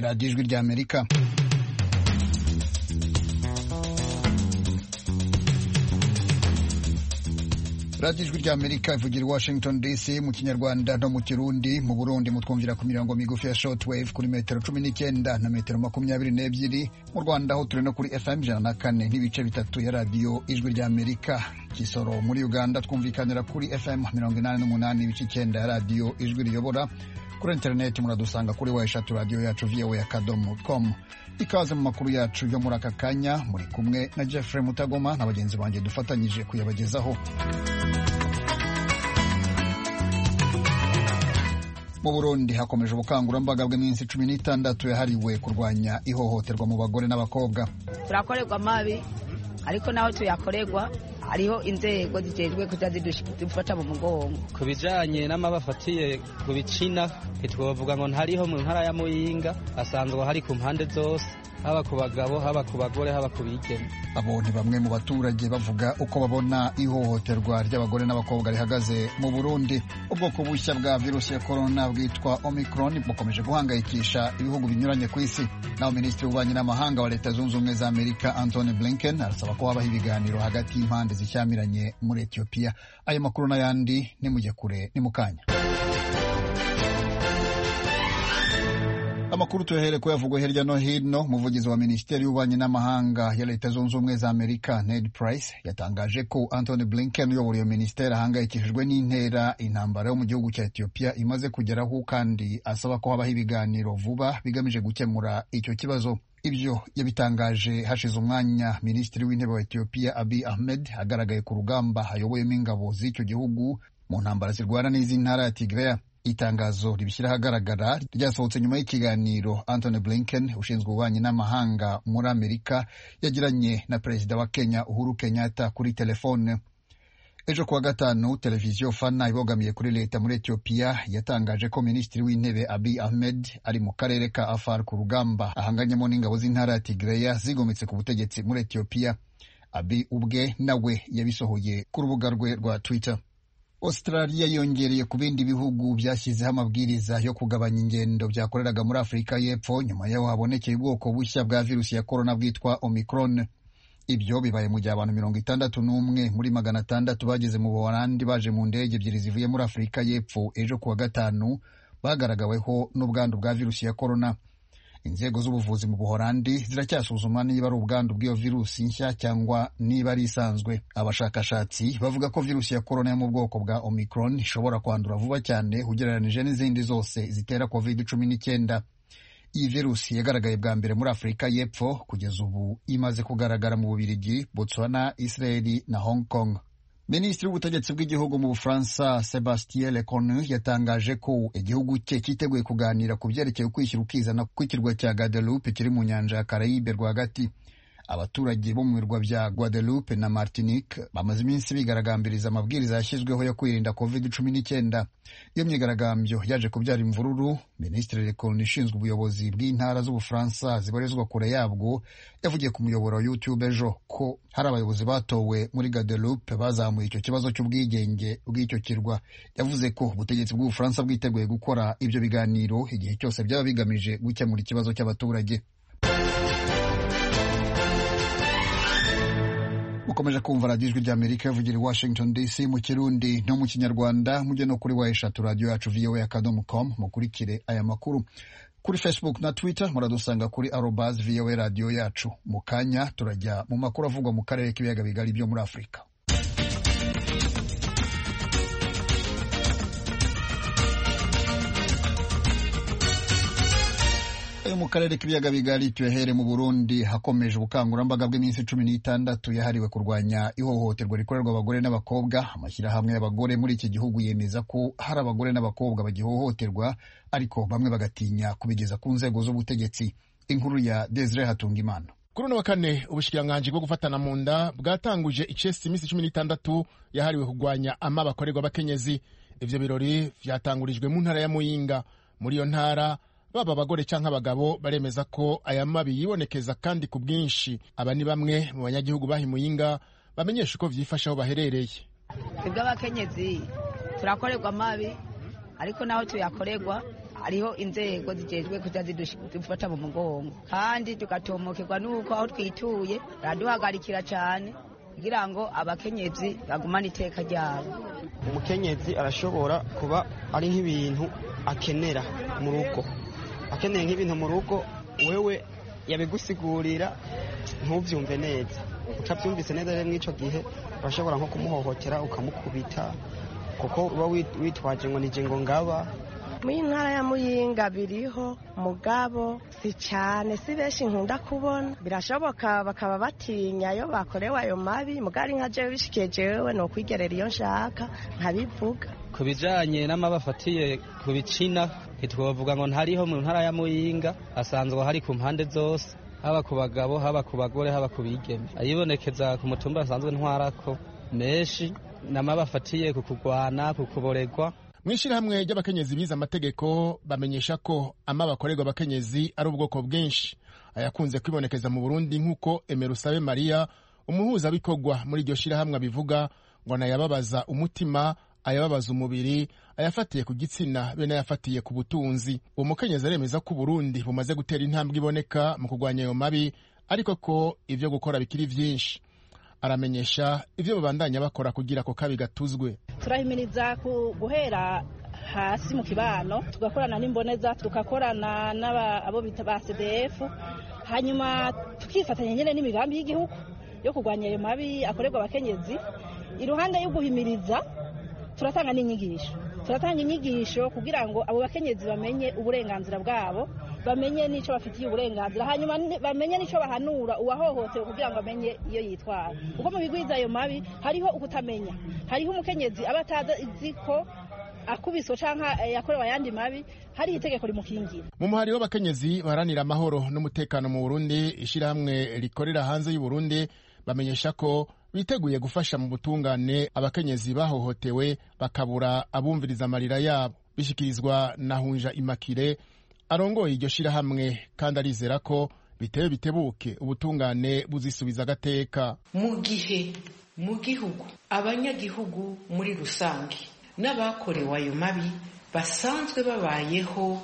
radiyo ijwi ry'amerika radiyo ijwi ry'amerika ivugira i washington dc mu kinyarwanda no mu kirundi mu burundi mutwumvira ku mirongo migufi ya shortwave kuri metero cumi n'icyenda na metero makumyabiri n'ebyiri mu rwanda aho turi no kuri fm ijana na kane n'ibice bitatu ya radiyo ijwi ry'amerika kisoro muri uganda twumvikanira kuri fm mirongo inani n'umunani ibice icyenda ya radiyo ijwi riyobora kuri interineti muradusanga kuri weshatu radiyo yacu viyowe ya kadomo komu ikaze mu makuru yacu yo muri aka kanya muri kumwe na jeffrey mutagoma na bagenzi banjye dufatanyije kuyabagezaho mu burundi hakomeje ubukangurambaga bw'iminsi cumi n'itandatu yahariwe kurwanya ihohoterwa mu bagore n'abakobwa turakorerwa amabi ariko naho tuyakorerwa hariho inzego zitejwe kujya zidufata mu mugongo ku bijyanye n'amabafatiye ku bicina ntitwavuga ngo ntariho mu ntara ya muyinga asanzwe hari ku mpande zose haba ku bagabo haba ku bagore haba ku bigeme abo ni bamwe mu baturage bavuga uko babona ihohoterwa ry'abagore n'abakobwa rihagaze mu burundi ubwoko bushya bwa virusi ya korona bwitwa omicron bukomeje guhangayikisha ibihugu binyuranye ku isi naho minisitiri w'ububanyi n'amahanga wa leta zunze ubumwe za amerika antony blinken arasaba ko habaho ibiganiro hagati y'impande zishyamiranye muri etiyopiya ayo makuru n'ayandi ni mujye kure ni mu kanya amakuru tuyahere ko yavugwa hirya no hino umuvugizi wa minisiteri y'ububanyi n'amahanga ya leta zunze ubumwe za amerika ned price yatangaje ko antony blinken uyobora iyo minisiteri ahangayikishijwe n'intera intambara yo mu gihugu cya etiyopiya imaze kugeraho kandi asaba ko habaho ibiganiro vuba bigamije gukemura icyo kibazo ibyo yabitangaje hashize umwanya minisitiri w'intebe wa etiyopiya abi ahmed agaragaye ku rugamba ayoboyemo ingabo z'icyo gihugu mu ntambara zirwana n'iz'i ntara ya tigreya itangazo ribishyira ahagaragara ryasohotse nyuma y'ikiganiro Anthony Blinken ushinzwe ububanyi n'amahanga muri Amerika yagiranye na perezida wa Kenya Uhuru Kenyatta kuri telefone ejo kuwa gatanu televiziyo fana ibogamiye kuri leta muri etiyopiya yatangaje ko minisitiri w'intebe abi ahmed ari mu karere ka afar ku rugamba ahanganyemo n'ingabo z'intara ya tigreya zigometse ku butegetsi muri etiyopiya abi ubwe nawe yabisohoye ku rubuga rwe rwa twitter australia yongereye ku bindi bihugu byashyizeho amabwiriza yo kugabanya ingendo byakoreraga muri afurika y'epfo nyuma yaho habonekeye ubwoko bushya bwa virusi ya korona bwitwa omicron ibyo bibaye mu gihe abantu mirongo itandatu n'umwe muri magana atandatu bageze mu buholandi baje mu ndege ebyiri zivuye muri afurika y'epfo ejo kuwa gatanu bagaragaweho n'ubwandu bwa virusi ya korona inzego z'ubuvuzi mu buholandi ziracyasuzuma niba ari ubwandu bw'iyo virusi nshya cyangwa niba ari isanzwe abashakashatsi bavuga ko virusi ya korona yo mu bwoko bwa omicron ishobora kwandura vuba cyane ugereranije n'izindi zose zitera covid cumi n'icyenda iyi virusi yagaragaye bwa mbere muri afurika y'epfo kugeza ubu imaze kugaragara mu bubirigi botswana israeli na hong kong minisitiri w'ubutegetsi bw'igihugu mu bufaransa sebastien leconu yatangaje ko igihugu cye cyiteguye kuganira ku byerekeye ukwishyira ukizana kw'ikirwa cya guadeloupe kiri mu nyanja ya karayibe rwagati abaturage bo mu birwa bya guadeloupe na martinique bamaze iminsi bigaragambiriza amabwiriza yashyizweho yo kwirinda covid cumi n'icyenda iyo myigaragambyo yaje kubyara imvururu minisitiri leconu ishinzwe ubuyobozi bw'intara z'ubufaransa zibarizwa kure yabwo yavugiye ku muyoboro wa youtube ejo ko hari abayobozi batowe muri guadeloupe bazamuye icyo kibazo cy'ubwigenge bw'icyo kirwa yavuze ko ubutegetsi bw'ubufaransa bwiteguye gukora ibyo biganiro igihe cyose byaba bigamije gukemura ikibazo cy'abaturage mukomeje kumva radiyo ijwi ry'amerika yavugira i washington dc mu kirundi no mu kinyarwanda mujye no kuri wa eshatu radiyo yacu voa akadomo com mukurikire aya makuru kuri facebook na twitter muradusanga kuri arobas voa radiyo yacu mu kanya turajya mu makuru avugwa mu karere k'ibiyaga bigari byo muri afurika yo mu karere k'ibiyaga bigari tuyahere mu burundi hakomeje ubukangurambaga bw'iminsi cumi n'itandatu yahariwe kurwanya ihohoterwa rikorerwa abagore n'abakobwa amashyirahamwe y'abagore muri iki gihugu yemeza ko hari abagore n'abakobwa bagihohoterwa ariko bamwe bagatinya kubigeza ku nzego z'ubutegetsi inkuru ya desire hatungimana kuri uno wa kane ubushikiranganji bwo gufatana mu nda bwatanguje icesi iminsi cumi n'itandatu yahariwe kurwanya ama bakorerwa abakenyezi ibyo birori byatangurijwe mu ntara ya muyinga muri iyo ntara baba abagore cyangwa abagabo baremeza ko aya mabi yibonekeza kandi ku bwinshi aba ni bamwe mu banyagihugu bahimuyinga bamenyesha uko byifashe aho baherereye twebwe abakenyezi turakorerwa amabi ariko naho tuyakorerwa hariho inzego zijejwe kuja zidufata mu mugongo kandi tugatomokerwa nuko aho twituye baraduhagarikira cane kugira ngo abakenyezi bagumane iteka ryabo umukenyezi arashobora kuba ari nk'ibintu akenera mu rugo akeneye nk'ibintu mu rugo wewe yabigusigurira ntubyumve neza utabyumvise neza rero mw'icyo gihe urashobora nko kumuhohotera ukamukubita kuko uba witwaje ngo nije ngo ngaba muri ntara ya muyinga biriho mugabo si cyane si benshi nkunda kubona birashoboka bakaba batinya iyo bakorewe ayo mabi mugari nka jewe bishikiye jewe ni ukwigerera iyo nshaka nkabivuga ku bijyanye n'amabafatiye ku bicina ntitwavuga ngo ntariho mu ntara ya muyinga asanzwe hari ku mpande zose haba ku bagabo haba ku bagore haba ku bigeme ayibonekeza ku mutumba asanzwe ntwarako menshi n'amabafatiye ku kurwana ku kuboregwa mu ishyirahamwe ry'abakenyezi bize amategeko bamenyesha ko ama bakorerwa abakenyezi ari ubwoko bwinshi ayakunze kwibonekeza mu burundi nk'uko emerusabe mariya umuhuzabikorwa muri iryo shyirahamwe abivuga ngo nayababaza umutima ayababaza umubiri ayafatiye ku gitsina be n'ayafatiye ku butunzi uwo mukenyezi aremeza ko uburundi bumaze gutera intambwe iboneka mu kurwanya ayo mabi ariko ko ibyo gukora bikiri byinshi aramenyesha ibyo babandanya bakora kugira ako kabi gatuzwe turahimiriza guhera hasi mu kibano tugakorana n'imboneza tugakorana n'abo bita ba cdf hanyuma tukifatanya nyine n'imigambi y'igihugu yo kurwanya ayo mabi akorerwa abakenyezi iruhande yo guhimiriza turatanga n'inyigisho turatanga inyigisho kugira ngo abo bakenyezi bamenye uburenganzira bwabo bamenye n'icyo bafitiye uburenganzira hanyuma bamenye n'icyo bahanura uwahohotewe kugira ngo amenye iyo yitwara kuko mu bigwiza ayo mabi hariho ukutamenya hariho umukenyezi aba atazi ko akubiswe cyangwa yakorewe ayandi mabi hari itegeko rimukingira mu muhari w'abakenyezi baharanira amahoro n'umutekano mu burundi ishyirahamwe rikorera hanze y'u Burundi bamenyesha ko biteguye gufasha mu butungane abakenyezi bahohotewe bakabura abumviriza amarira yabo bishyikirizwa na hunja imakire arongoye iryo shyirahamwe kandi arizera ko bitewe bitebuke ubutungane buzisubiza agateka mu gihe mu gihugu abanyagihugu muri rusange n'abakorewe ayo mabi basanzwe babayeho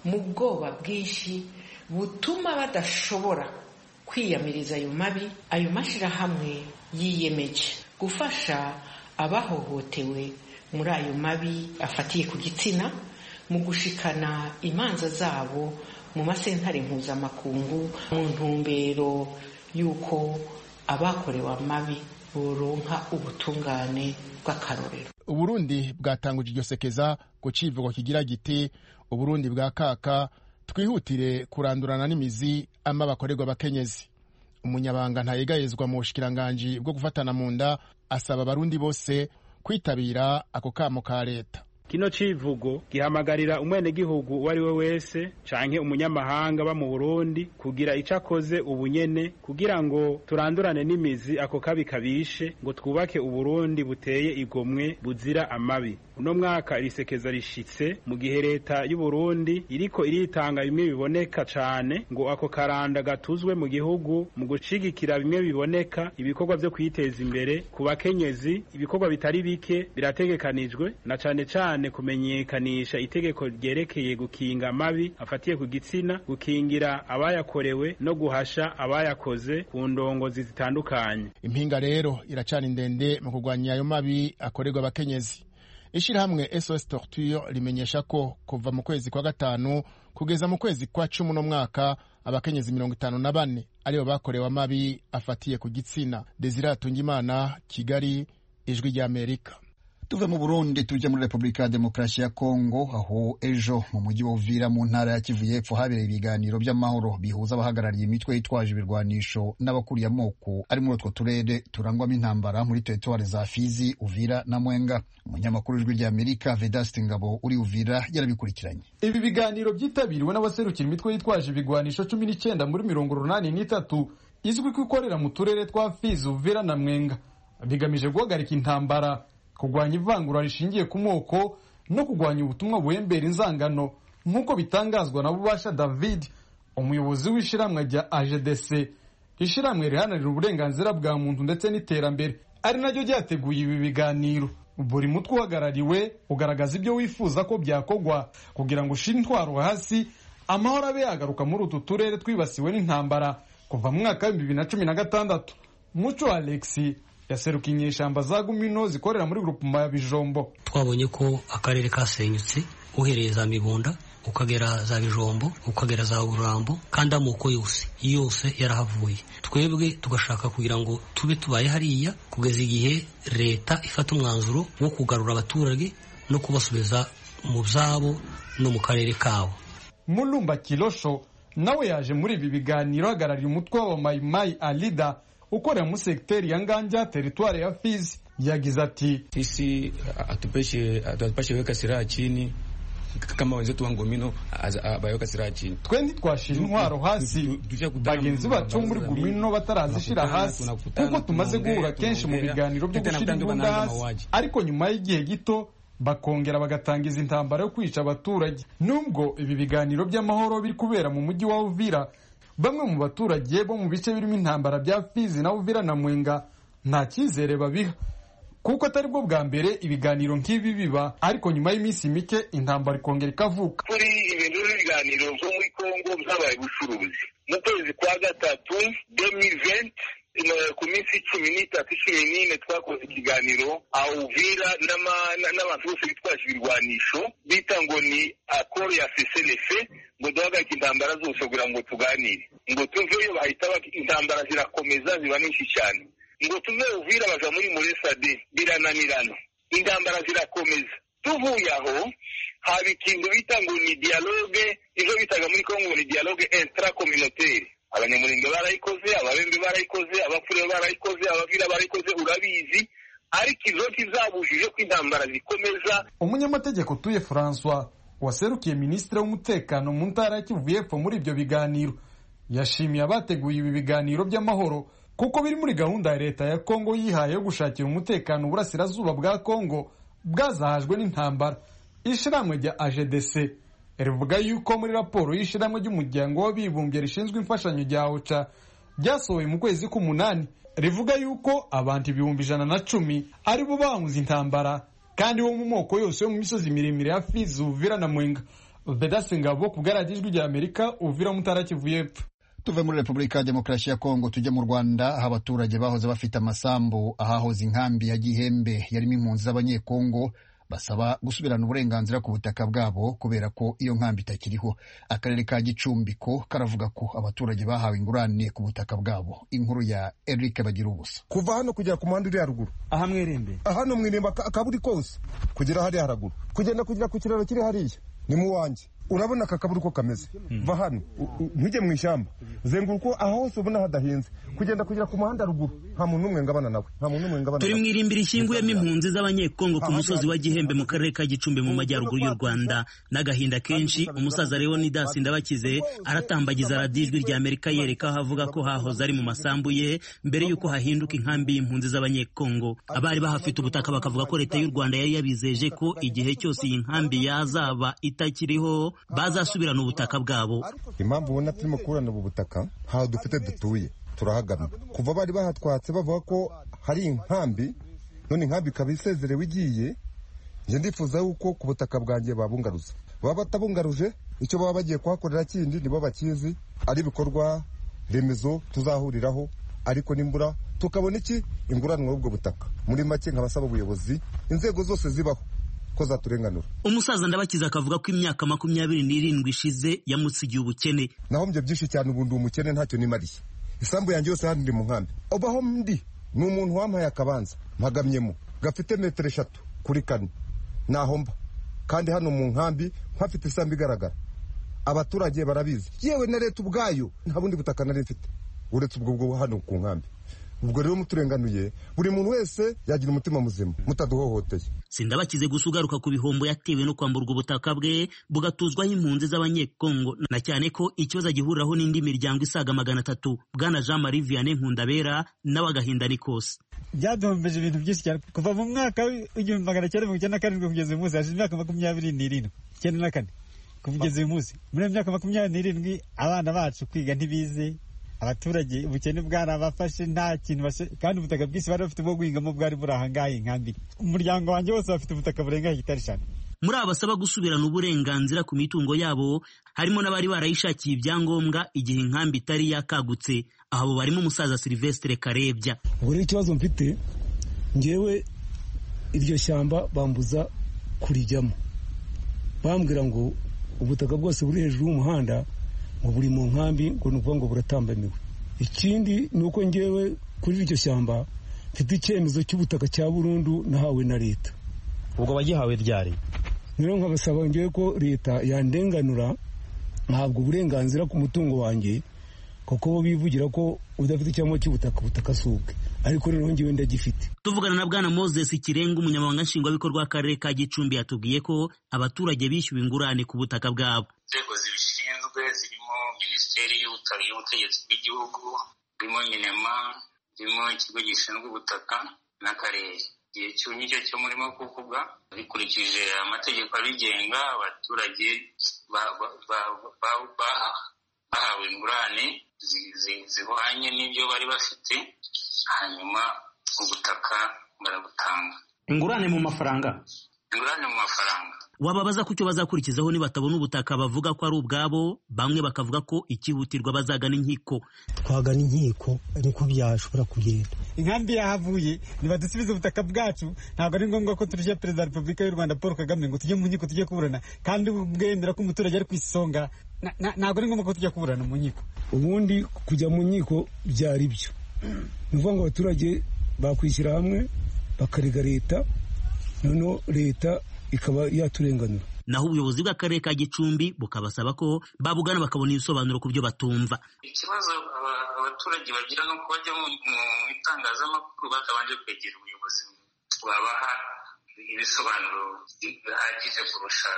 mu bwoba bwinshi butuma badashobora kwiyamiriza ayo mabi ayo mashyirahamwe yiyemeje gufasha abahohotewe muri ayo mabi afatiye ku gitsina mu gushikana imanza zabo mu masentare mpuzamakungu mu ntumbero y'uko abakorewe amabi boronka ubutungane bw'akarorero uburundi bwatanguje iryo sekeza ku kivugo kigira giti uburundi bwa kaka twihutire kurandurana n'imizi ama bakorerwa abakenyezi umunyabanga ntayegayezwa mu bushikiranganji bwo gufatana mu nda asaba abarundi bose kwitabira ako kamo ka leta kino civugo gihamagarira umwenegihugu uwo ari we wese canke umunyamahanga ba mu burundi kugira ico akoze ubunyene kugira ngo turandurane n'imizi ako kabi kabishe ngo twubake uburundi buteye igomwe buzira amabi uno mwaka irisekeza rishitse mu gihe leta y'uburundi iriko iritanga bimwe biboneka cane ngo ako karanda gatuzwe mu gihugu mu gushigikira bimwe biboneka ibikorwa vyo kwiteza imbere ku bakenyezi ibikorwa bitari bike birategekanijwe na cane cane kumenyekanisha itegeko ryerekeye gukinga amabi afatiye ku gitsina gukingira abayakorewe no guhasha abayakoze ku ndongozi zitandukanye impinga rero iracana ndende mu kurwanya ayo mabi akorerwa abakenyezi ishyirahamwe sos torture rimenyesha ko kuva mu kwezi kwa gatanu kugeza mu kwezi kwa cumi uno mwaka abakenyezi mirongo itanu na bane aribo bakorewe amabi afatiye ku gitsina desire atungimana kigali ijwi ry'amerika tuve mu burundi tujya muri repubulika ya demokarasi ya kongo aho ejo mu mujyi wa uvira mu ntara ya kivu y'epfo habereye ibiganiro by'amahoro bihuza abahagarariye imitwe yitwaje ibirwanisho n'abakuriye amoko ari muri utwo turere turangwamo intambara muri teritwari za fizi uvira na mwenga umunyamakuru w'ijwi ry'amerika vedasiti ngabo uri uvira yarabikurikiranye ibi biganiro byitabiriwe n'abaserukira imitwe yitwaje ibigwanisho cumi n'icyenda muri mirongo urunani n'itatu izwi ko ikorera mu turere twa fizi uvira na mwenga bigamije guhagarika intambara kurwanya ivangura rishingiye ku moko no kurwanya ubutumwa buhembera inzangano nk'uko bitangazwa na bubasha david umuyobozi w'ishyirahamwe rya agdc ishyirahamwe riharanira uburenganzira bwa muntu ndetse n'iterambere ari naryo ryateguye ibi biganiro buri mutwe uhagarariwe ugaragaza ibyo wifuza ko byakogwa kugira ngo ushire intwaro hasi amahoro abe yagaruka muri utu turere twibasiwe n'intambara kuva mu mwaka w'ibihumbi bibiri na cumi na gatandatu muco alexi yaserukiye inyeshyamba za gumino zikorera muri grupuma ya bijombo twabonye ko akarere kasenyutse uhereye za mibunda ukagera za bijombo ukagera za burambo kandi amoko yose yose yarahavuye twebwe tugashaka kugira ngo tube tubaye hariya kugeza igihe leta ifata umwanzuro wo kugarura abaturage no kubasubiza mu byabo no mu karere kabo mulumba kirosho nawe yaje muri ibi biganiro ahagarariye umutwe w'abamayimayi alida ukorera muri segiteri ya nganja teritwari ya fizi yagize ati sisi atupeshe weka silaha chini kama wenzetu wa ngomino bayaweka silaha chini twe ntitwashira intwaro hasi bagenzi bacu bo muri gumino batarazishira hasi kuko tumaze guhura kenshi mu biganiro byo gushyira imbunda hasi ariko nyuma y'igihe gito bakongera bagatangiza intambara yo kwica abaturage nubwo ibi biganiro by'amahoro biri kubera mu mujyi wa uvira bamwe mu baturage bo mu bice birimo intambara bya fizi na uvira na mwenga nta cyizere babiha kuko atari bwo bwa mbere ibiganiro nk'ibi biba ariko nyuma y'iminsi mike intambara ikongera ikavuka kuri ibintu by'ibiganiro byo muri kongo byabaye ubucuruzi mu kwezi kwa gatatu demiventi ku minsi cumi n'itatu cumi n'ine twakoze ikiganiro awuvira n'abantu bose bitwaje ibirwanisho bita ngo ni akoro ya feselefe ngo duhagarike intambara zose kugira ngo tuganire ngo tuve iyo bahita intambara zirakomeza ziba nyinshi cyane ngo tuve uvira baja muri muresade birananirana intambara zirakomeza tuvuye aho haba ikintu bita ngo ni dialogue ivyo bitaga muri kongo ni dialogue intracomunitaire abanyamurenge barayikoze ababembe barayikoze abafure barayikoze abavira barayikoze urabizi ariko izo kizabujije ko intambara zikomeza umunyamategeko tuye francois waserukiye minisitiri w'umutekano mu ntara ya kivu y'epfo muri ibyo biganiro yashimiye abateguye ibi biganiro by'amahoro kuko biri muri gahunda ya leta ya kongo yihaye yo gushakira umutekano uburasirazuba bwa kongo bwazahajwe n'intambara ishiramwe rya agdc rivuga yuko muri raporo y'ishyirahamwe ry'umuryango w'abibumbye rishinzwe imfashanyo rya oca ryasohoye mu kwezi k'umunani rivuga yuko abantu ibihumbi ijana na cumi ari bo bahuze intambara kandi bo mu moko yose yo mu misozi miremire ya fizi uvira na mwenga vedase ngabo ku bwaragijwi rya amerika uvira mutara kivu y'epfo tuve muri repubulika ya demokarasi ya kongo tujye mu rwanda aho abaturage bahoze bafite amasambu ahahoze inkambi ya gihembe yarimo impunzi z'abanyekongo basaba gusubirana uburenganzira ku butaka bwabo kubera ko iyo nkambi itakiriho akarere ka gicumbiko karavuga ko abaturage bahawe ingurane ku butaka bwabo inkuru ya eric bagira ubusa kuva hano kugera ku muhanda uri haruguru aha mwirembe hano mwirembe akaburi kose kugera hariya haraguru kugenda kugera ku kiraro kiri hariya ni mu wanjye urabona aka kaburi uko kameze va hano ntujye mu ishyamba zenguruka aho hose ubona hadahinze kugenda kugera ku muhanda ruguru nta muntu n'umwe ngabana nawe nta muntu n'umwe ngabana turi mu irimbiri ishinguyemo impunzi z'abanyekongo ku musozi wa gihembe mu karere ka gicumbi mu majyaruguru y'u rwanda n'agahinda kenshi umusaza rero ni dasi ndabakize aratambagiza radiyo ijwi rya amerika yereka aho avuga ko hahoze ari mu masambu ye mbere y'uko hahinduka inkambi y'impunzi z'abanyekongo abari bahafite ubutaka bakavuga ko leta y'u rwanda yari yabizeje ko igihe cyose iyi nkambi yazaba itakiriho bazasubirana ubutaka bwabo impamvu ubona turimo kuburana ubu butaka ntaho dufite dutuye turahagamye kuva bari bahatwatse bavuga ko hari inkambi none inkambi ikaba isezerewe igiye njye ndifuza yuko ku butaka bwanjye babungaruza baba batabungaruje icyo baba bagiye kuhakorera kindi nibo bakizi ari ibikorwa remezo tuzahuriraho ariko n'imbura tukabona iki inguranwa y'ubwo butaka muri make nk'abasaba ubuyobozi inzego zose zibaho ko zaturenganura umusaza ndabakiza akavuga ko imyaka makumyabiri n'irindwi ishize yamusigiye ubukene nahombye byinshi cyane ubu ndi umukene ntacyo nimariye isambu yanjye yose hano ndi mu nkambi ubaho ndi ni umuntu wampaye akabanza mpagamyemo gafite metero eshatu kuri kane naho mba kandi hano mu nkambi mpafite isambu igaragara abaturage barabizi yewe na leta ubwayo nta bundi butaka nari mfite uretse ubwo bwo hano ku nkambi ubwo rero muturenganuye buri muntu wese yagira umutima muzima mutaduhohoteye sindabakize gusa ugaruka ku bihombo yatewe no kwamburwa ubutaka bwe bugatuzwaho impunzi z'abanyekongo na cyane ko ikibazo agihuriraho n'indi miryango isaga magana atatu bwana jean marie vianney nkundabera nawe agahinda ni kose byaduhombeje ibintu byinshi cyane kuva mu mwaka w'igihumbi magana cyenda mirongo icyenda na karindwi kugeza uyu munsi hashize imyaka makumyabiri n'irindwi icyenda na kane kugeza uyu munsi muri iyo myaka makumyabiri n'irindwi abana bacu kwiga ntibize abaturage ubukene bwarabafashe nta kintu bashe kandi ubutaka bwinshi bari bafite bwo guhingamo bwari buri ahangaha inkambi umuryango wanjye wose bafite ubutaka burenga hegitari eshanu muri abasaba gusubirana uburenganzira ku mitungo yabo harimo n'abari barayishakiye ibyangombwa igihe inkambi itari yakagutse abo barimo umusaza silivesitire karebya ubwo rero ikibazo mfite ngewe iryo shyamba bambuza kurijyamo bambwira ngo ubutaka bwose buri hejuru y'umuhanda ngo buri mu nkambi ngo ni ukuvuga ngo buratambamiwe ikindi ni uko ngewe kuri iryo shyamba mfite icyemezo cy'ubutaka cya burundu nahawe na leta ubwo wagihawe ryari rero nkabasaba ngewe ko leta yandenganura ntabwo uburenganzira ku mutungo wanjye kuko bo bivugira ko udafite icyangombwa cy'ubutaka ubutaka si ubwe ariko rero ngewe ndagifite tuvugana na bwana moses kirenga umunyamabanga nshingwabikorwa w'akarere ka gicumbi yatubwiye ko abaturage bishyuwe ingurane ku butaka bwabo inzego zibishinzwe zirimo minisiteri y'ubutegetsi bw'igihugu zirimo minema zirimo ikigo gishinzwe ubutaka n'akarere igihe cyumye icyo cyo murimo kuvuga bikurikije amategeko abigenga abaturage bahawe ingurane zihwanye n'ibyo bari bafite hanyuma ubutaka barabutanga ingurane mu mafaranga ingurane mu mafaranga wababaza ku cyo bazakurikizaho nibatabona ubutaka bavuga ko ari ubwabo bamwe bakavuga ko ikihutirwa bazagana inkiko twagana inkiko niko byashobora kugenda inkambi yahavuye nibadusubize ubutaka bwacu ntabwo ari ngombwa ko turushya perezida wa repubulika y'u rwanda paul kagame ngo tujye mu nkiko tujye kuburana kandi bwemera ko umuturage ari ku isonga ntabwo ari ngombwa ko tujya kuburana mu nkiko ubundi kujya mu nkiko byari byo ni ukuvuga ngo abaturage bakwishyira hamwe bakarega leta noneho leta ikaba yaturenganura naho ubuyobozi bw'akarere ka gicumbi bukabasaba ko babugana bakabona ibisobanuro ku byo batumva ikibazo abaturage bagira ni uko bajya mu itangazamakuru batabanje kwegera ubuyobozi babaha ibisobanuro bihagije kurusha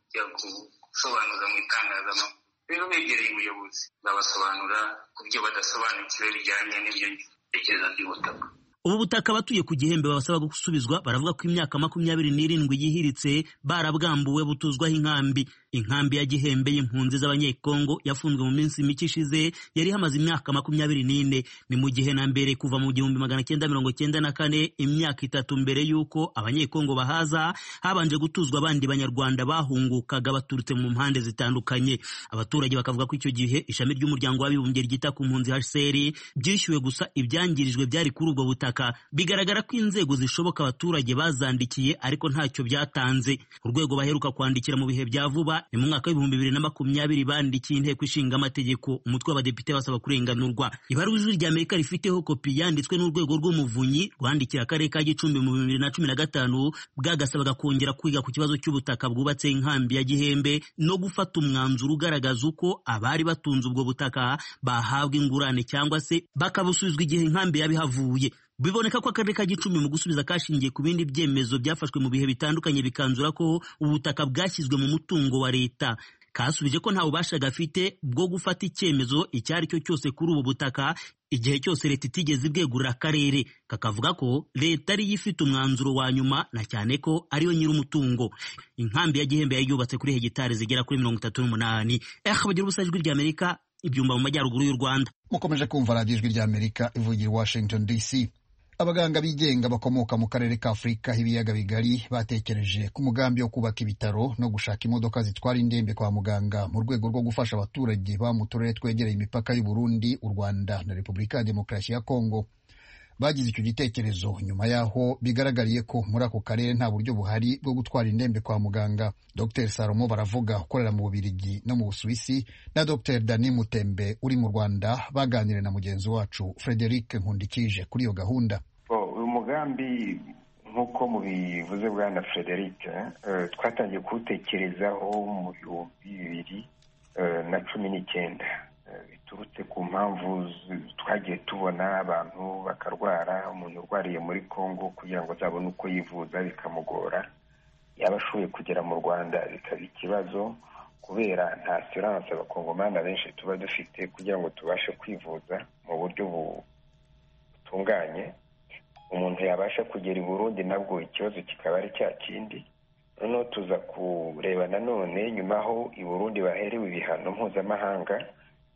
kujya gusobanuza mu itangazamakuru rero begereye ubuyobozi babasobanura ku byo badasobanukiwe bijyanye n'ibyo bitekerezo by'ubutaka ubu butaka abatuye ku gihembe babasaba gusubizwa baravuga ko imyaka makumyabiri n'irindwi yihiritse barabwambuwe butuzwaho inkambi inkambi ya gihembe y'impunzi z'abanyekongo yafunzwe mu minsi mike ishize yari ihamaze imyaka makumyabiri n'ine ni mu gihe na mbere kuva mu gihumbi magana cyenda mirongo cyenda na kane imyaka itatu mbere y'uko abanyekongo bahaza habanje gutuzwa abandi banyarwanda bahungukaga baturutse mu mpande zitandukanye abaturage bakavuga ko icyo gihe ishami ry'umuryango w'abibumbye ryita ku mpunzi hcr byishyuwe gusa ibyangirijwe byari kuri ubwo butaka bigaragara ko inzego zishoboka abaturage bazandikiye ariko ntacyo byatanze urwego baheruka kwandikira mu bihe bya vuba ni mu mwaka w'ibihumbi bibiri na makumyabiri bandikiye inteko ishinga amategeko umutwe w'abadepite basaba kurenganurwa ibaruwa ijwi rya amerika rifiteho kopi yanditswe n'urwego rw'umuvunyi rwandikiye akarere ka gicumbi mu bibiri na cumi na gatanu bwagasabaga kongera kwiga ku kibazo cy'ubutaka bwubatse inkambi ya gihembe no gufata umwanzuro ugaragaza uko abari batunze ubwo butaka bahabwa ingurane cyangwa se bakabusubizwa igihe inkambi yabihavuye biboneka ko akarere ka gicumbi mu gusubiza kashingiye ku bindi byemezo byafashwe mu bihe bitandukanye bikanzura ko ubutaka bwashyizwe mu mutungo wa leta kasubije ko nta bubasha gafite bwo gufata icyemezo icyo ari cyo cyose kuri ubu butaka igihe cyose leta itigeze ibwegurira akarere kakavuga ko leta ariyo ifite umwanzuro wa nyuma na cyane ko ariyo nyir'umutungo inkambi ya gihembe yari yubatse kuri hegitari zigera kuri mirongo itatu n'umunani eha bagira ubusa ijwi ry'amerika ibyumba mu majyaruguru y'u rwanda mukomeje kumva radiyo ijwi ry'amerika ivugira i washington dc abaganga bigenga bakomoka mu karere ka afurika h'ibiyaga bigari batekereje ku mugambi wo kubaka ibitaro no gushaka imodoka zitwara indembe kwa muganga mu rwego rwo gufasha abaturage ba mu turere twegereye imipaka y'u Burundi u Rwanda na Repubulika ya Demokarasi ya Kongo bagize icyo gitekerezo nyuma yaho bigaragariye ko muri ako karere nta buryo buhari bwo gutwara indembe kwa muganga Dr Salomo baravuga ukorera mu Bubiligi no mu Busuwisi na Dr Dani Mutembe uri mu Rwanda baganiriye na mugenzi wacu Frederic Nkundikije kuri iyo gahunda umugambi nk'uko mubivuze bwana frederic twatangiye kuwutekerezaho mu bihumbi bibiri na cumi n'icyenda biturutse ku mpamvu twagiye tubona abantu bakarwara umuntu urwariye muri congo kugira ngo azabone uko yivuza bikamugora yaba ashoboye kugera mu rwanda bikaba ikibazo kubera nta siranse abakongomani benshi tuba dufite kugira ngo tubashe kwivuza mu buryo butunganye umuntu yabasha kugera i burundi nabwo ikibazo kikaba ari cya kindi noneho tuza kureba nanone nyuma aho i burundi baherewe ibihano mpuzamahanga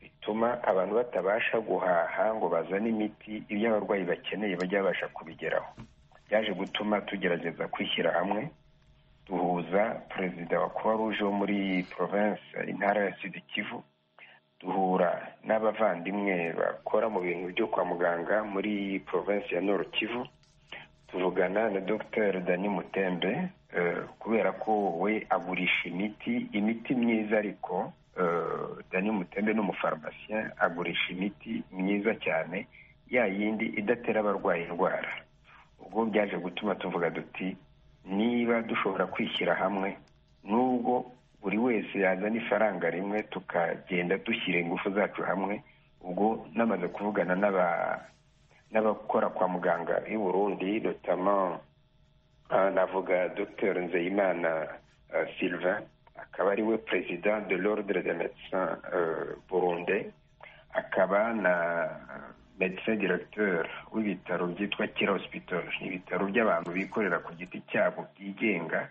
bituma abantu batabasha guhaha ngo bazane imiti ibyo abarwayi bakeneye bajya babasha kubigeraho byaje gutuma tugerageza kwishyira hamwe duhuza perezida wa croix rouge wo muri province intara ya sud kivu duhura n'abavandimwe bakora mu bintu byo kwa muganga muri province ya nord kivu tuvugana na dr dani mutembe kubera ko we agurisha imiti imiti myiza ariko dani mutembe ni umufarumasiye agurisha imiti myiza cyane ya yindi idatera abarwaye indwara ubwo byaje gutuma tuvuga duti niba dushobora kwishyira hamwe nubwo buri wese yazana ifaranga rimwe tukagenda dushyira ingufu zacu hamwe ubwo namaze kuvugana n'abakora kwa muganga i burundi dutamo navuga dr nzeyimana silva akaba ari we perezida de l'ordre de médecin burunde akaba na medecin directeur w'ibitaro byitwa kera hospital ni ibitaro by'abantu bikorera ku giti cyabo byigenga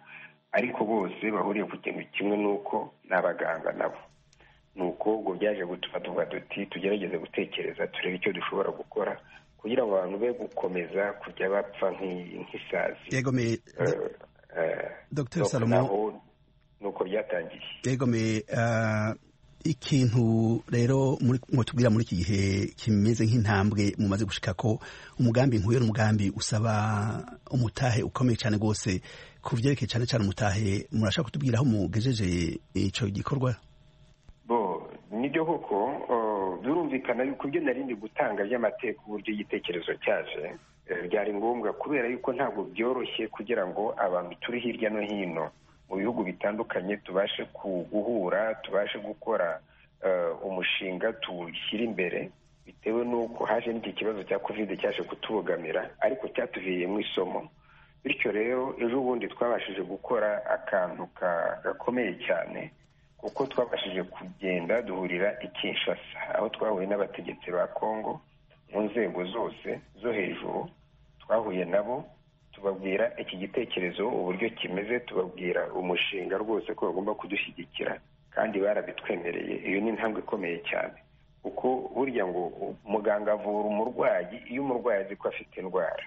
ariko bose bahuriye ku kintu kimwe nuko ni abaganga nabo ni uko ubwo byaje gutuma tuvuga duti tugerageze gutekereza turebe icyo dushobora gukora kugira ngo abantu be gukomeza kujya bapfa nk'isazi dr salomo nuko byatangiye yegomeye ikintu rero mutubwira muri iki gihe kimeze nk'intambwe mumaze gushika ko umugambi nkuye n'umugambi usaba umutahe ukomeye cyane rwose ku byerekeye cyane cyane umutahe murashaka kutubwira aho mugejeje icyo gikorwa bo nibyo koko birumvikana yuko ibyo nari ndi gutanga by'amateka uburyo igitekerezo cyaje byari ngombwa kubera yuko ntabwo byoroshye kugira ngo abantu turi hirya no hino mu bihugu bitandukanye tubashe guhura tubashe gukora umushinga tuwushyira imbere bitewe n'uko haje n'iki kibazo cya kovide cyaje kutubogamira ariko cyatuviriyemo isomo bityo rero ejo bundi twabashije gukora akantu gakomeye cyane kuko twabashije kugenda duhurira i Kinshasa aho twahuye n'abategetsi ba kongo mu nzego zose zo hejuru twahuye nabo tubabwira iki gitekerezo uburyo kimeze tubabwira umushinga rwose ko bagomba kudushyigikira kandi barabitwemereye iyo ni intambwe ikomeye cyane kuko burya ngo muganga avura umurwayi iyo umurwayi azi ko afite indwara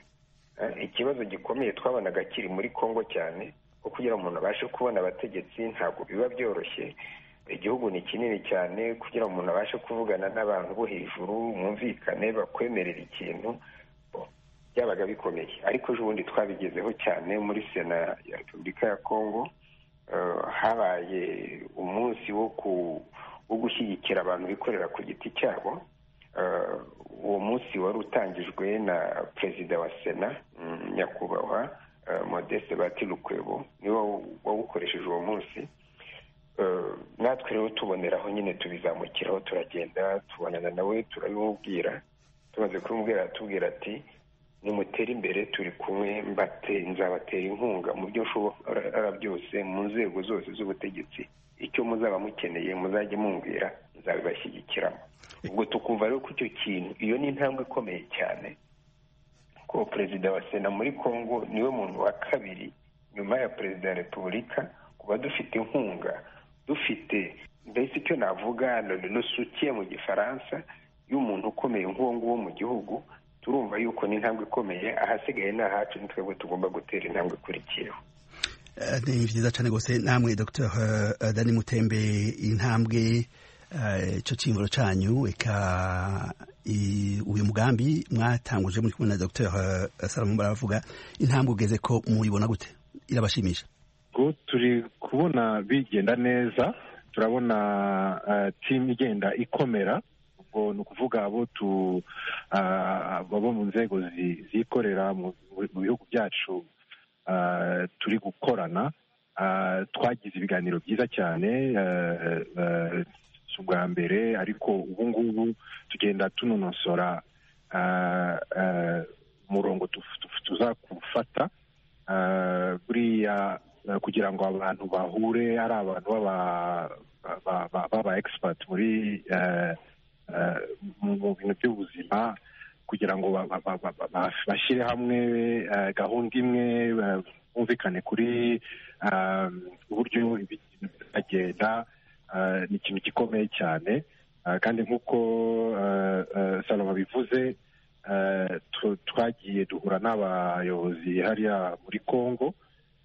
ikibazo gikomeye twabonaga kiri muri congo cyane ko kugira ngo umuntu abashe kubona abategetsi ntabwo biba byoroshye igihugu ni kinini cyane kugira ngo umuntu abashe kuvugana n'abantu bo hejuru mwumvikane bakwemerera ikintu byabaga bikomeye ariko ejo bundi twabigezeho cyane muri sena ya repubulika ya kongo habaye umunsi wo gushyigikira abantu bikorera ku giti cyabo uwo munsi wari utangijwe na perezida wa sena nyakubahwa modeste batirukwebo niwe wawukoresheje uwo munsi natwe rero tuboneraho nyine tubizamukiraho turagenda tubonana nawe turabimubwira tumaze kubimubwira aratubwira ati nimutere imbere turi kumwe mbate nzabatera inkunga mu byo nshobora byose mu nzego zose z'ubutegetsi icyo muzaba mukeneye muzajye mumbwira nzabibashyigikiramo ubwo tukumva rero ko icyo kintu iyo ni intambwe ikomeye cyane ko perezida wa sena muri congo niwe muntu wa kabiri nyuma ya perezida wa repubulika kuba dufite inkunga dufite mbese icyo navuga nusukiye mu gifaransa y'umuntu ukomeye nk'uwo nguwo mu gihugu turumva yuko ni intambwe ikomeye ahasigaye ni ahacu ni twebwe tugomba gutera intambwe ikurikiyeho ni byiza cyane rwose namwe dr dani mutembe intambwe icyo cyimvuro cyanyu reka uyu mugambi mwatanguje muri kumwe na dr salomo baravuga intambwe ugeze ko muyibona gute irabashimisha ngo turi kubona bigenda neza turabona timu igenda ikomera ubwo ni ukuvuga abo tu baba mu nzego zikorera mu bihugu byacu turi gukorana twagize ibiganiro byiza cyane si ubwa mbere ariko ubu ngubu tugenda tunonosora umurongo tuzakufata buriya kugira ngo abantu bahure ari abantu b'aba egisipati muri mu bintu by'ubuzima kugira ngo bashyire hamwe gahunda imwe bumvikane kuri uburyo ibintu bizagenda ni ikintu gikomeye cyane kandi nk'uko salama bivuze twagiye duhura n'abayobozi hariya muri congo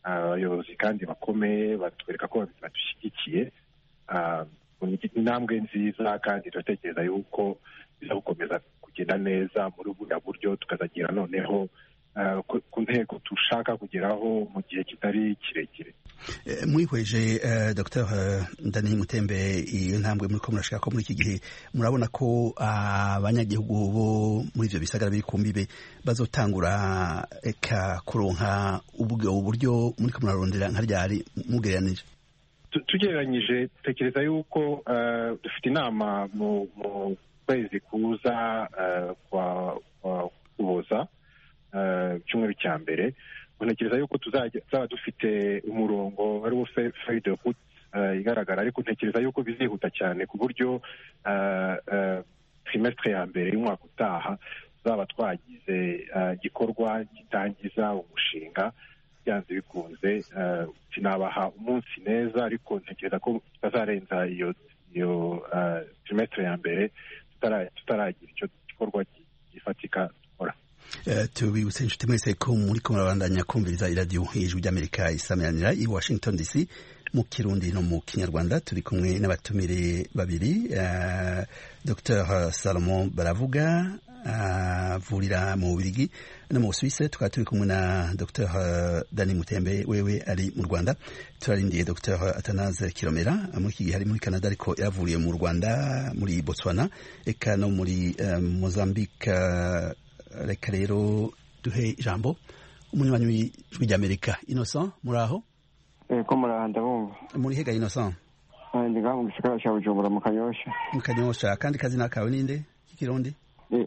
abayobozi kandi bakomeye batwereka ko badushyigikiye intambwe nziza kandi turatekereza yuko biza gukomeza kugenda neza muri buriya buryo tukazagera noneho ku ntego dushaka kugeraho mu gihe kitari kirekire mwihweje dr daniel mutembe iyo ntambwe muri ko murashaka ko muri iki gihe murabona ko abanyagihugu bo muri ibyo bisagara bikumbibe bazotangura eka kuronka ubwo buryo muri ko murarondera nka ryari mugereranije tugereranyije dutekereza yuko dufite inama mu kwezi kuza kwa kuboza icyumweru cya mbere ntekereza yuko tuzaba dufite umurongo ari wo fayide huti igaragara ariko ntekereza yuko bizihuta cyane ku buryo trimesitire ya mbere y'umwaka utaha tuzaba twagize igikorwa gitangiza umushinga byanze bikunze sinabaha umunsi neza ariko ntekereza ko tutazarenza iyo iyo trimesitire ya mbere tutaragira icyo gikorwa gifatika tubibutse inshuti mwese ko muri ko murabandanya kumviriza iradiyo ijwi ry'amerika isameranira i washington dc mu kirundi no mu kinyarwanda turi kumwe n'abatumire babiri dr salomo baravuga avurira mu bubirigi no mu busuwise tukaba turi kumwe na dr dani mutembe wewe ari mu rwanda turarindiye dr atanaze kiromera muri iki gihe ari muri canada ariko yavuriye mu rwanda muri botswana eka no muri mozambique reka rero duhe ijambo umunywanyi w'ijwi ry'amerika innocent muri aho ko muri aha ndabumva muri hega innocent ndi ngaha mu gisagara cya bujumbura mu kanyosha mu kanyosha kandi kazina kawe ninde k'ikirundi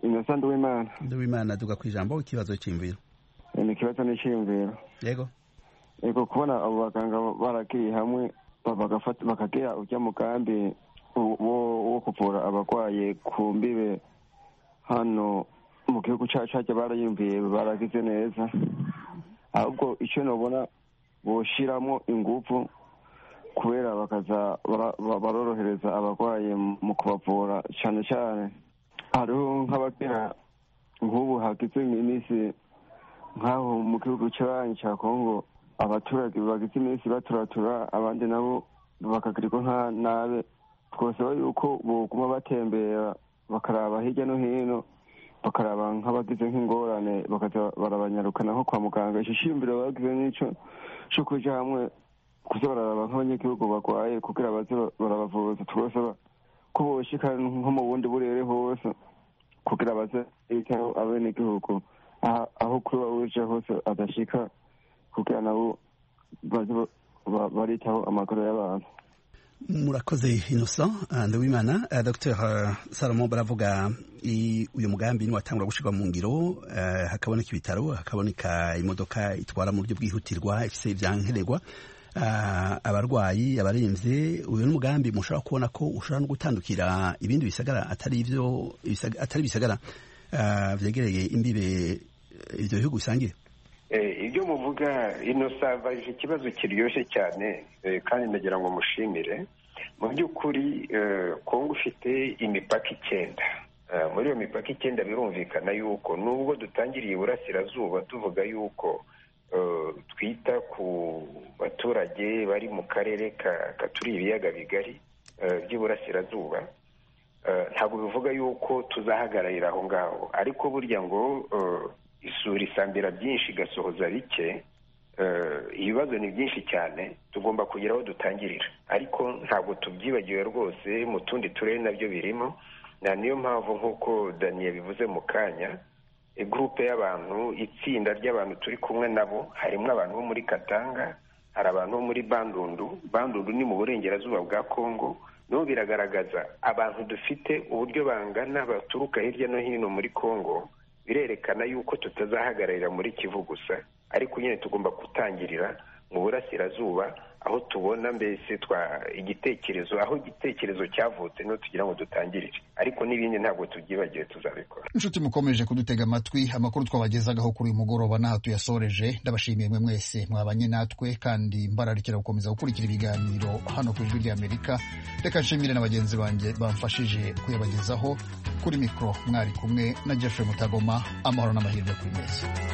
innocent nduwimana nduwimana duga ku ijambo ikibazo cy'imviro ni ikibazo n'icyiyumviro yego yego kubona abo baganga barakiriye hamwe bakagira ujya mu kambi wo kuvura abarwaye ku mbibe hano mu gihugu cyacu hajya barayumviye baragize neza ahubwo icyo nabona boshiramo ingufu kubera bakaza barorohereza abarwayi mu kubavura cyane cyane hariho nk'abagera nk'ubu hagize iminsi nk'aho mu gihugu cy'abanyi cya kongo abaturage bagize iminsi baturatura abandi nabo bakagirirwa nka nabe twasaba yuko boguma batembera bakaraba hirya no hino bakaraba nk'abagize nk'ingorane barabanyarukana nko kwa muganga icyo cyiyumviro bagize n'icyo cyo kujya hamwe kuza bararaba nk'abanyagihugu barwaye kugira baze barabavuza turasaba ko boshika nko mu bundi burere hose kugira baze bitaho abenegihugu aho kuba uje hose adashika kugira nabo baze baritaho amagara y'abantu murakoze innocent ndabimana dr salomo baravuga uyu mugambi niwatangura gushyirwa mu ngiro hakaboneka ibitaro hakaboneka imodoka itwara mu buryo bwihutirwa ifite ibyankenerwa abarwayi abarembye uyu ni umugambi mushobora kubona ko ushobora no gutandukira ibindi bisagara atari ibyo atari ibisagara byegereye imbibe ibyo bihugu bisangiye ibyo muvuga ino sabaje ikibazo kiryoshye cyane kandi ndagira ngo mushimire mu by'ukuri kongo ifite imipaka icyenda muri iyo mipaka icyenda birumvikana yuko nubwo dutangiriye iburasirazuba tuvuga yuko twita ku baturage bari mu karere katuri ibiyaga bigari by'iburasirazuba ntabwo bivuga yuko tuzahagararira aho ngaho ariko burya ngo isura isambira byinshi igasohoza bike ibibazo ni byinshi cyane tugomba kugira aho dutangirira ariko ntabwo tubyibagiwe rwose mu tundi turere nabyo birimo niyo mpamvu nk'uko daniye bivuze mu kanya gurupe y'abantu itsinda ry'abantu turi kumwe nabo harimo abantu bo muri katanga hari abantu bo muri bandundu bandundu ni mu burengerazuba bwa kongo no biragaragaza abantu dufite uburyo bangana baturuka hirya no hino muri kongo birerekana yuko tutazahagararira muri kivu gusa ariko nyine tugomba gutangirira mu burasirazuba aho tubona mbese twa igitekerezo aho igitekerezo cyavutse niho tugira ngo dutangirire ariko n'ibindi ntabwo tubyibagiwe tuzabikora inshuti mukomeje kudutega amatwi amakuru twabagezagaho kuri uyu mugoroba n'aha tuyasoreje ndabashimiye mwe mwese mwabanye natwe kandi mbararikira gukomeza gukurikira ibiganiro hano ku ijwi ry'amerika reka nshimire na bagenzi banjye bamfashije kuyabagezaho kuri mikoro mwari kumwe na jeffrey mutagoma amahoro n'amahirwe kuri mwese